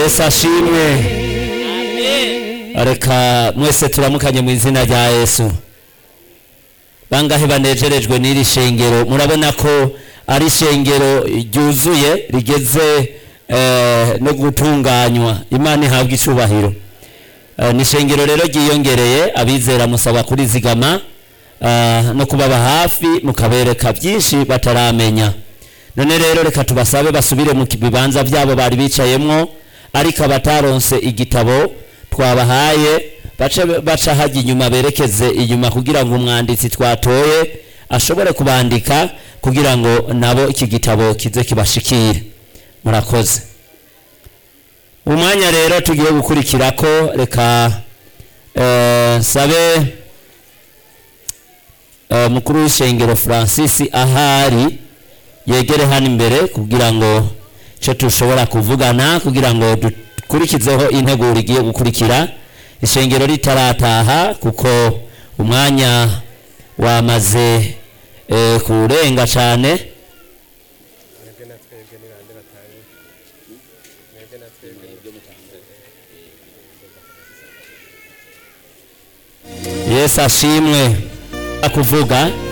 yesu ashimwe reka mwese turamukanye mu izina rya yesu bangahe banejerejwe n'iri shengero murabona ko ari ishengero ryuzuye rigeze eh, no gutunganywa imana ihabwa icubahiro Eh, ni ishengero rero ryiyongereye abizera musaba kurizigama eh, no kubaba hafi mukabereka byinshi bataramenya none rero reka tubasabe basubire mu bibanza byabo bari bicayemwo ariko abataronse igitabo twabahaye bace baca hajya inyuma berekeze inyuma kugira ngo umwanditsi twatoye ashobore kubandika kugira ngo nabo iki gitabo kize kibashikire murakoze umwanya rero tugiye gukurikira ko reka eh, sabe eh, mukuru w'ishengero francis ahari yegere hano imbere kugira ngo icyo dushobora kuvugana kugira ngo dukurikizeho integuro igiye gukurikira ishengero ritarataha kuko umwanya wamaze eh, kurenga cyane mwebwe na twebwe ni bande batari mwebwe na twebwe yesu ashimwe kuvuga